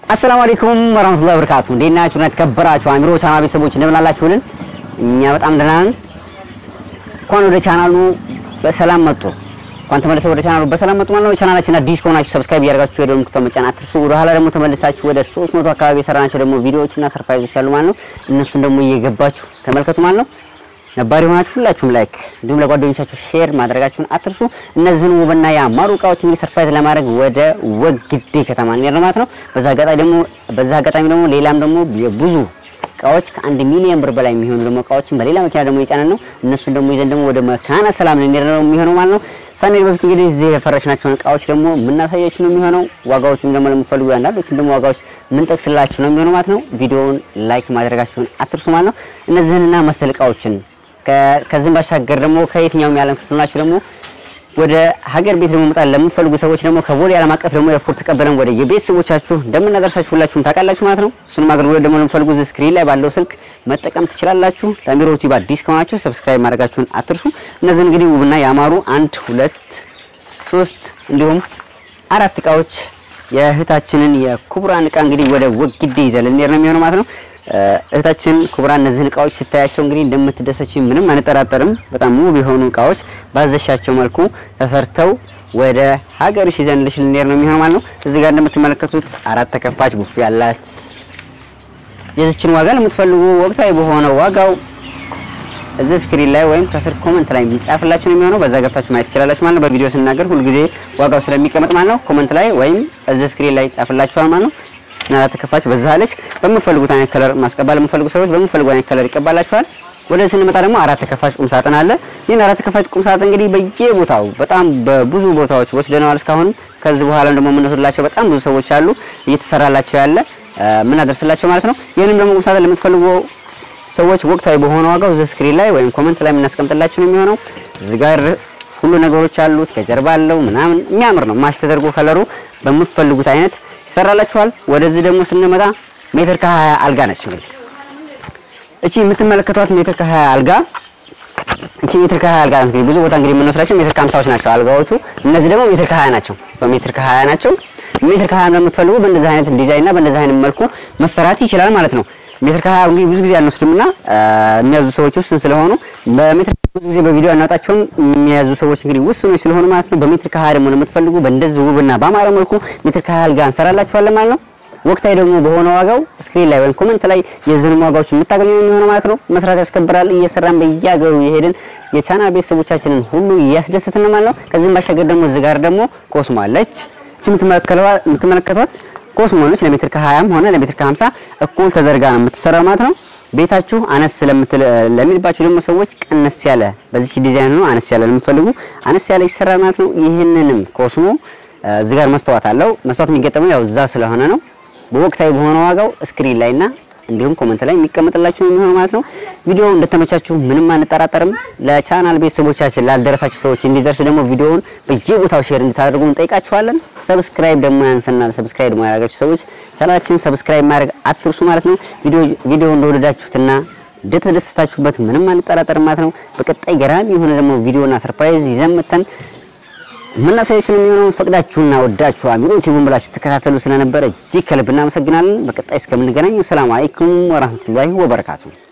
አሰላሙ አለይኩም ወራህመቱላሂ ወበረካቱ። እንዴት ናችሁ? እና የተከበራችሁ አሚሮ ቻናል ቤተሰቦች እንደምን አላችሁልን? እኛ በጣም ደህና ነን። እንኳን ወደ ቻናሉ በሰላም መጡ። እንኳን ተመልሰው ወደ ቻናሉ በሰላም መጡ ማለት ነው። ቻናላችን አዲስ ከሆናችሁ ሰብስክራይብ እያደረጋችሁ የደወል ምልክቱን መጫን አትርሱ። ወደ ኋላ ደግሞ ተመልሳችሁ ወደ 300 አካባቢ የሰራናቸው ደግሞ ቪዲዮዎችና ሰርፕራይዞች አሉ ማለት ነው። እነሱን ደግሞ እየገባችሁ ተመልከቱ ማለት ነው። ነባሪ የሆናችሁ ሁላችሁም ላይክ እንዲሁም ለጓደኞቻችሁ ሼር ማድረጋችሁን አትርሱ። እነዚህን ውብና ያማሩ እቃዎች እንግዲህ ሰርፕራይዝ ለማድረግ ወደ ወግዴ ከተማ እንሄድ ማለት ነው። በዛ አጋጣሚ ደግሞ በዛ አጋጣሚ ደግሞ ሌላም ደግሞ የብዙ እቃዎች ከአንድ ሚሊዮን ብር በላይ የሚሆኑ ደግሞ እቃዎችን በሌላ መኪና ደግሞ የጫነን ነው። እነሱን ደግሞ ይዘን ደግሞ ወደ መካነ ሰላም ልንሄድ ነው የሚሆነው ማለት ነው። ሳንሄድ በፊት እንግዲህ እዚህ የፈረሽናቸውን እቃዎች ደግሞ የምናሳያችሁ ነው የሚሆነው። ዋጋዎቹም ደግሞ ለምትፈልጉ አንዳንዶችን ደግሞ ዋጋዎች ምንጠቅስላችሁ ነው የሚሆነው ማለት ነው። ቪዲዮውን ላይክ ማድረጋችሁን አትርሱ ማለት ነው። እነዚህንና መሰል እቃዎችን ከዚህም ባሻገር ደግሞ ከየትኛውም የዓለም ክፍል ናችሁ ደግሞ ወደ ሀገር ቤት ደግሞ መጣል ለምትፈልጉ ሰዎች ደግሞ ከቦሌ ዓለም አቀፍ ደግሞ ኤርፖርት ተቀበለን ወደ የቤተሰቦቻችሁ እንደምናደርሳችሁ ሁላችሁም ታውቃላችሁ ማለት ነው። እሱንም አገልግሎት ደግሞ ለምትፈልጉ እዚህ ስክሪን ላይ ባለው ስልክ መጠቀም ትችላላችሁ። ለአሚሮ ዩቲዩብ አዲስ ከሆናችሁ ሰብስክራይብ ማድረጋችሁን አትርሱ። እነዚህ እንግዲህ ውብና ያማሩ አንድ ሁለት ሶስት እንዲሁም አራት እቃዎች የእህታችንን የኩብራን እቃ እንግዲህ ወደ ወግዴ ይዘን ልንሄድ ነው የሚሆነው ማለት ነው። እህታችን ኩብራ እነዚህን እቃዎች ስታያቸው እንግዲህ እንደምትደሰች ምንም አንጠራጠርም። በጣም ውብ የሆኑ እቃዎች ባዘሻቸው መልኩ ተሰርተው ወደ ሀገርሽ ይዘንልሽ ልንሄድ ነው የሚሆነው ማለት ነው። እዚህ ጋር እንደምትመለከቱት አራት ተከፋች ቡፌ ያላት የዚችን ዋጋ ለምትፈልጉ ወቅታዊ በሆነ ዋጋው እዚህ ስክሪን ላይ ወይም ከስር ኮመንት ላይ የሚጻፍላችሁ ነው የሚሆነው። በዛ ገብታችሁ ማየት ትችላላችሁ ማለት ነው። በቪዲዮ ስናገር ሁልጊዜ ዋጋው ስለሚቀመጥ ማለት ነው። ኮመንት ላይ ወይም እዚህ ስክሪን ላይ ይጻፍላችኋል ማለት ነው። እና ተከፋች በዛ አለች። በምፈልጉት አይነት ከለር ማስቀባል ለምፈልጉ ሰዎች በምፈልጉ አይነት ከለር ይቀባላችኋል። ወደ ስንመጣ ደግሞ አራት ተከፋች ቁም ሳጥን አለ። ይህን አራት ተከፋች ቁም ሳጥን እንግዲህ በየቦታው በጣም በብዙ ቦታዎች ወስደነዋል እስካሁን። ከዚህ በኋላ ደግሞ የምንወስድላቸው በጣም ብዙ ሰዎች አሉ እየተሰራላቸው ያለ የምናደርስላቸው ማለት ነው። ይህንም ደግሞ ቁም ሳጥን ለምትፈልጉ ሰዎች ወቅታዊ በሆነ ዋጋው እዚህ ስክሪን ላይ ወይም ኮመንት ላይ የምናስቀምጥላችሁ ነው የሚሆነው። እዚህ ጋር ሁሉ ነገሮች አሉት። ከጀርባ አለው ምናምን የሚያምር ነው። ማሽ ተደርጎ ከለሩ በምትፈልጉት አይነት ይሰራላችኋል። ወደዚህ ደግሞ ስንመጣ ሜትር ከ20 አልጋ ነች። እንግዲህ እቺ የምትመለከቷት ሜትር ከ20 አልጋ እቺ ሜትር ከ20 አልጋ ናት። እንግዲህ ብዙ ቦታ እንግዲህ የምንወስዳቸው ሜትር ከ50ዎች ናቸው አልጋዎቹ። እነዚህ ደግሞ ሜትር ከ20 ናቸው። በሜትር ከ20 ናቸው። ሜትር ከ20 ለምትፈልጉ በእንደዚህ አይነት ዲዛይንና በእንደዚህ አይነት መልኩ መሰራት ይችላል ማለት ነው። ሜትር ከ20 እንግዲህ ብዙ ጊዜ አንወስድምና የሚያዙ ሰዎች ውስን ስለሆኑ በሜትር ብዙ ጊዜ በቪዲዮ አናወጣቸውም። የሚያዙ ሰዎች እንግዲህ ውስኖች ስለሆኑ ማለት ነው። በሜትር ከ20 ደግሞ ለምትፈልጉ በእንደዚህ ውብና በአማረ መልኩ ሜትር ከ20 አልጋ እንሰራላችኋለን ማለት ነው። ወቅታዊ ደግሞ በሆነ ዋጋው ስክሪን ላይ ወይም ኮመንት ላይ የዝንም ዋጋዎች የምታገኙ የሚሆነው ማለት ነው። መስራት ያስከብራል። እየሰራን በየሀገሩ የሄድን የቻናል ቤተሰቦቻችንን ሁሉ እያስደስትን ማለት ነው። ከዚህም ባሻገር ደግሞ እዚህ ጋር ደግሞ ኮስሞ አለች። እቺ የምትመለከቷት ኮስሞ ነች። ለሜትር ከ20ም ሆነ ለሜትር ከ50 እኩል ተደርጋ ነው የምትሰራው ማለት ነው። ቤታችሁ አነስ ስለምትል ለሚልባችሁ ደግሞ ሰዎች ቀነስ ያለ በዚህ ዲዛይን ነው አነስ ያለ ለምትፈልጉ አነስ ያለ ይሰራል ማለት ነው። ይህንንም ኮስሞ እዚህ ጋር መስተዋት አለው። መስተዋት የሚገጠመው ያው እዛ ስለሆነ ነው። በወቅታዊ በሆነ ዋጋው ስክሪን ላይና እንዲሁም ኮመንት ላይ የሚቀመጥላችሁ የሚሆነው ማለት ነው። ቪዲዮው እንደተመቻችሁ ምንም አንጠራጠርም። ለቻናል ቤተሰቦቻችን ላልደረሳችሁ ሰዎች እንዲደርስ ደግሞ ቪዲዮውን በየቦታው ሼር እንድታደርጉ እንጠይቃችኋለን። ሰብስክራይብ ደግሞ ያንሰናል። ሰብስክራይብ ደግሞ ያደረጋችሁ ሰዎች ቻናላችን ሰብስክራይብ ማድረግ አትርሱ ማለት ነው። ቪዲዮ ቪዲዮ እንደወደዳችሁትና እንደተደሰታችሁበት ምንም አንጠራጠርም ማለት ነው። በቀጣይ ገራሚ የሆነ ደግሞ ቪዲዮና ሰርፕራይዝ ይዘን መተን የምናሳያችሁ የሚሆነው ፈቅዳችሁና ወዳችሁ አሚሮ ቲቪን ብላችሁ ተከታተሉ ስለነበረ እጅግ ከልብ እናመሰግናለን። በቀጣይ እስከምንገናኝ ሰላም አለይኩም ወራህመቱላሂ ወበረካቱ።